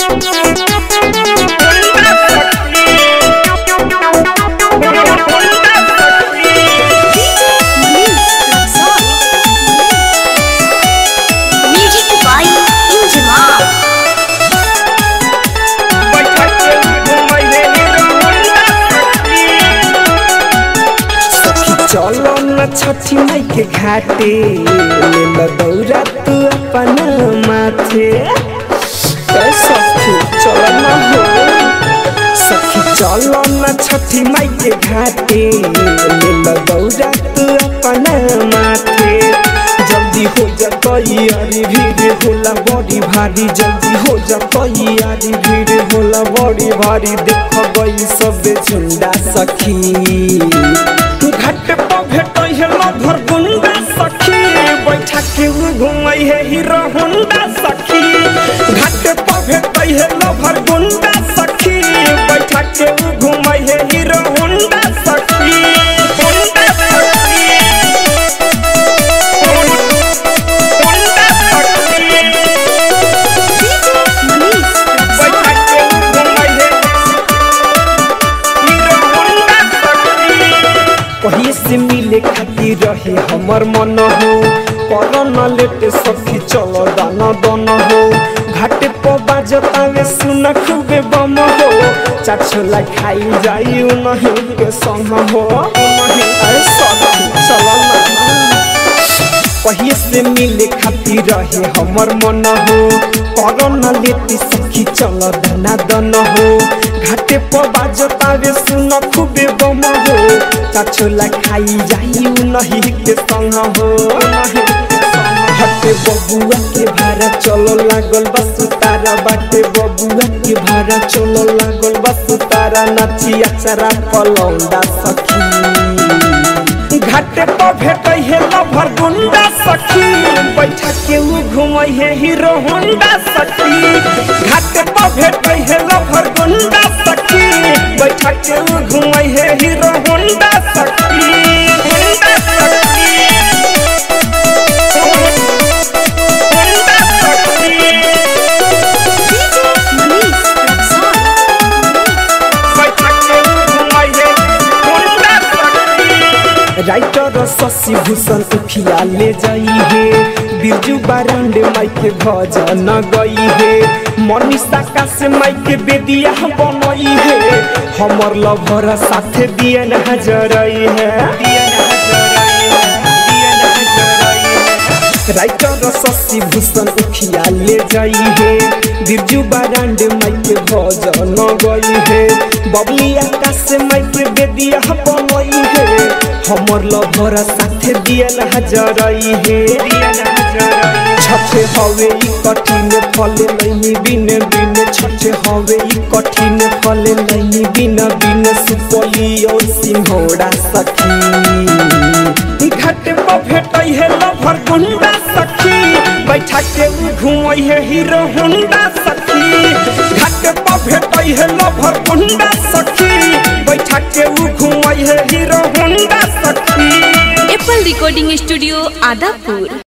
Music by Injima. चलो न छठी माई के घाटे ले ल दौरा तू अपन माथे ए सखी चलो न हो सखी चलो न छठी माई के घाटे ले ल दौरा तू अपन माथे जल्दी हो जतई अरे भीड़ होला बड़ी भारी जल्दी हो जतई अरे भीड़ होला बड़ी भारी देख गई सब झुंडा सखी घाट पर भेटै है लभर गुंडा सखी बैठा के उ घुमै है हीरो होंडा सखी घाट पर भेटै है लभर गुंडा सखी बैठा के उ घुमै है हीरो होंडा सखी होंडा सखी होंडा सखी बैठा के उ घुमै है हीरो होंडा सखी कहीं से मिले खातिर रहे हमर मन हो कर न लेटे सखी चलो दाना दन हो घाटे पर बाजतावे सुन खूबे बम हो चार छोला खाई जाई नहीं के संग हो नहीं अरे सखी चलो ना कहीं से मिले खातिर रहे हमर मन हो कर न लेती सखी चल दना दन हो घाटे पर बाजतावे सुन खूबे बम हो चाछोला खाई जाई उ नहीं के संग हो हटे बबुआ के भाड़ा चलो लागल बस तारा बाटे बबुआ के भाड़ा चलो लागल बस तारा नाची अचरा पलौंडा सखी घाटे पर भेटै है लभर गुंडा सखी बैठा के उ घुमै है हीरो होंडा सखी घाटे पर भेटै है लभर गुंडा सखी बैठा के उ घुमै है हीरो होंडा सखी होंडा सखी होंडा सखी बैठा के उ घुमै है होंडा सखी राइटर शशि भूषण उखिया ले जाई है बिरजू बारंड माई के भजन गई है मनीषा का से माई के बेदिया बनई है हमर लभर साथे दिए न हजरई है राइटर शशि भूषण उखिया ले जाई है बिरजू बारंड माई के भजन गई है बबली आकाश माई के बेदिया बनई है हमर लभर साथे दियल हजरई हे छठे हवे ई कठिन फले नहीं बिन बिन छठे हवे ई कठिन फले नहीं बिन बिन सुपली और सिंहोड़ा सखी घाट पर भेटै है लभर गुंडा सखी बैठा के उ घुमै है हीरो होंडा सखी घाट पर भेटै है लभर गुंडा सखी बैठा के उ घुमै है हीरो होंडा सखी एप्पल रिकॉर्डिंग स्टूडियो आदापुर